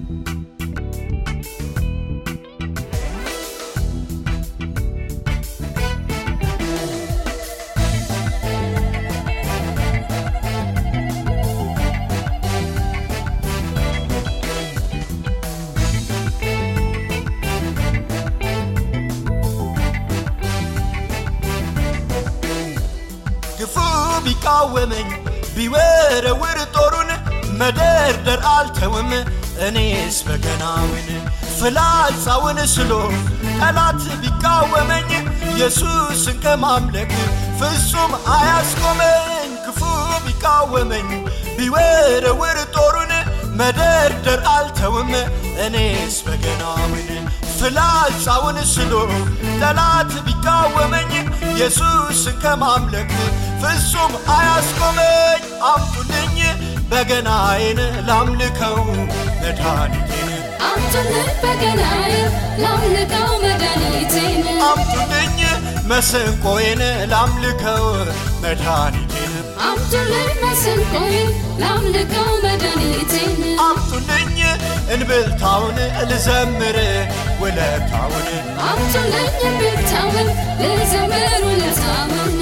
ግፉ ቢቃወመኝ ቢወረውር ጦሩን መደርደር አልተውም እኔስ በገናውን ፍላጻውን ስሎ ጠላት ቢቃወመኝ ኢየሱስን ከማምለክ ፍጹም አያስቆመኝ ክፉ ቢቃወመኝ ቢወረውር ጦሩን መደርደር አልተውም እኔስ በገናውን ፍላጻውን ስሎ ጠላት ቢቃወመኝ ኢየሱስን ከማምለክ ፍጹም አያስቆመኝ አምጡልኝ በገናዬን ላምልከው መድኃኒቴን አምጡልኝ በገናዬን ላምልከው መድኃኒቴን አምጡልኝ መሰንቆዬን ላምልከው መድኃኒቴን አምጡልኝ መሰንቆዬን ላምልከው መድኃኒቴን አምጡልኝ እንብልታውን ልዘምር ውለታውን አምጡልኝ ብታውን ልዘምር ውለታውን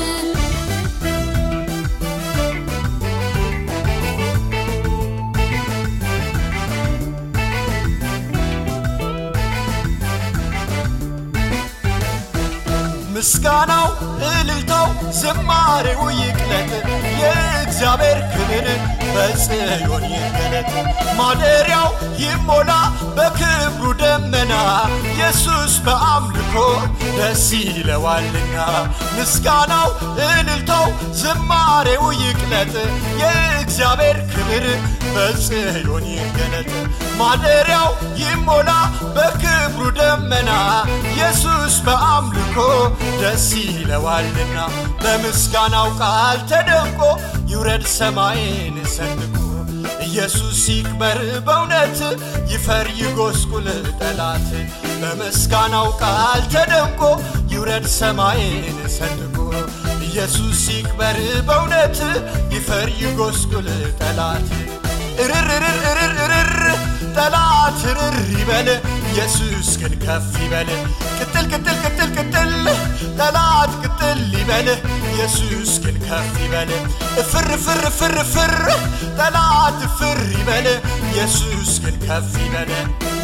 ምስጋናው እልልታው ዝማሬው ይቅለጥ የእግዚአብሔር ክብር በጽዮን ይገለጥ ማደሪያው ይሞላ በክብሩ ደመና ኢየሱስ በአምልኮ ደስ ይለዋልና ምስጋናው እልልታው ዝማሬው ይቅለጥ የእግዚአብሔር ክብር በጽዮን ይገለጥ ማደሪያው ይሞላ በክብሩ ደመና ኢየሱስ በአምልኮ ደስ ይለዋልና በምስጋናው ቃል ተደንቆ ይውረድ ሰማይን ሰንቆ ኢየሱስ ይክበር በእውነት ይፈር ይጎስቁል ጠላት በምስጋናው ቃል ተደንቆ ይውረድ ሰማይን ሰንቆ ኢየሱስ ይክበር በእውነት ይፈር ይጎስቁል ጠላት እርርርርርርር ጠላት እርር ይበል ኢየሱስ ግን ከፍ ይበል ቅጥል ቅጥል ቅጥል ቅጥል ጠላት ቅጥል ይበል ኢየሱስ ግን ከፍ ይበል እፍር ፍር ፍር ፍር ጠላት ፍር ይበል ኢየሱስ ግን ከፍ ይበል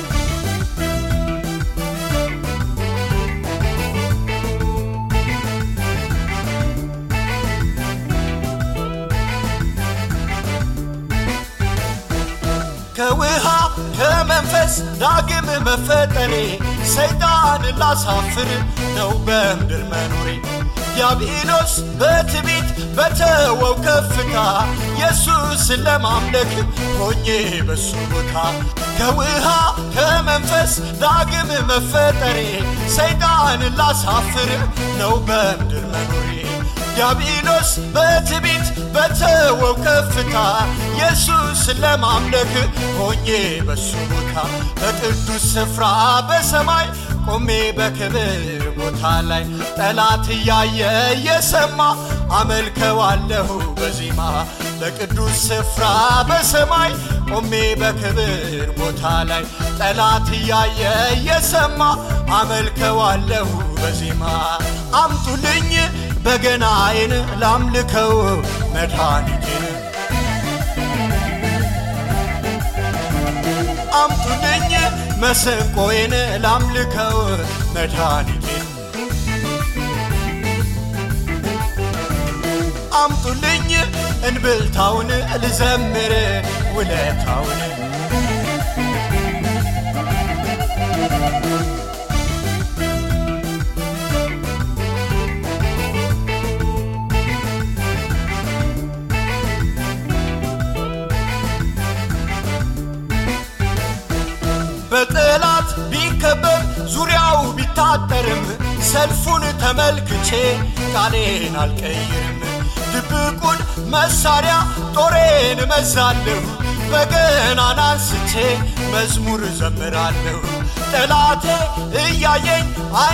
ከውሃ ከመንፈስ ዳግም መፈጠሬ ሰይጣን ላሳፍር ነው በምድር መኖሬ ዲያብሎስ በትዕቢት በተወው ከፍታ ኢየሱስን ለማምለክ ሆኜ በሱ ቦታ ከውሃ ከመንፈስ ዳግም መፈጠሬ ሰይጣን ላሳፍር ነው በምድር መኖሬ ዲያብሎስ በትዕቢት በተወው ከፍታ ኢየሱስ ለማምለክ ሆኜ በሱ ቦታ በቅዱስ ስፍራ በሰማይ ቆሜ በክብር ቦታ ላይ ጠላት እያየ እየሰማ አመልከዋለሁ በዜማ በቅዱስ ስፍራ በሰማይ ቆሜ በክብር ቦታ ላይ ጠላት እያየ እየሰማ አመልከዋለሁ በዜማ አምጡልኝ በገናዬን ላምልከው መድኃኒቴን አምጡልኝ መሰንቆዬን ላምልከው መድኃኒቴን አምጡልኝ እንብልታውን ልዘምር ውለታውን በጠላት ቢከበብ ዙሪያው ቢታጠርም ሰልፉን ተመልክቼ ቃሌን አልቀይርም። ድብቁን መሳሪያ ጦሬን እመዛለሁ፣ በገናን አንስቼ መዝሙር ዘምራለሁ። ጠላቴ እያየኝ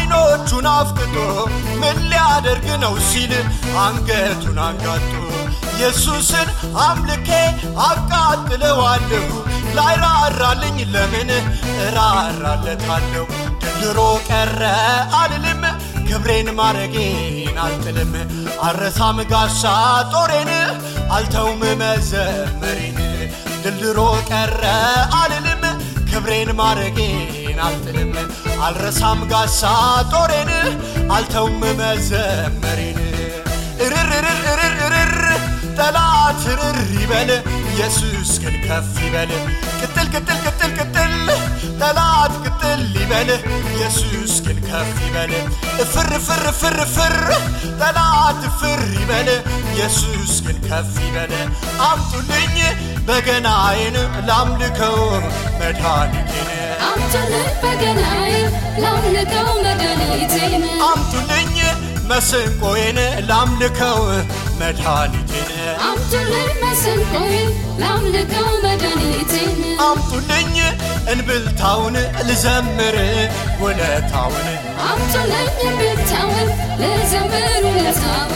አይኖቹን አፍጥጦ ምን ሊያደርግ ነው ሲል አንገቱን አንጋጦ ኢየሱስን አምልኬ አቃጥለዋለሁ ላይራራልኝ ለምን እራራለታለሁ ድሮ ቀረ አልልም ክብሬን ማረጌን አልጥልም አረሳም ጋሻ ጦሬን አልተውም መዘመሬን ድልድሮ ቀረ አልልም ክብሬን ማረጌን አልጥልም አልረሳም ጋሻ ጦሬን አልተውም መዘመሬን እርርርርርርር ጠላት ርር ይበል ኢየሱስ ግን ከፍ ይበል ቅጥል ቅጥል ቅጥል ቅጥል ጠላት ቅጥል ይበል ኢየሱስ ግን ከፍ ይበል ፍር ፍር ፍር ፍር ጠላት ፍር ይበል ኢየሱስ ግን ከፍ ይበል አምጡልኝ በገናዬን ላምልከው መድኃኒቴን አምጡልኝ በገናዬን ላምልከው መድኃኒቴን አምጡልኝ መስንቆዬን ላምልከው መድኃኒቴን አምጡልኝ መሰንቆዬን ላምልከው መድኃኒቴን አምጡልኝ እንብልታውን ልዘምር ውለታውን አምጡልኝ ብታውን ልዘምር ውለታውን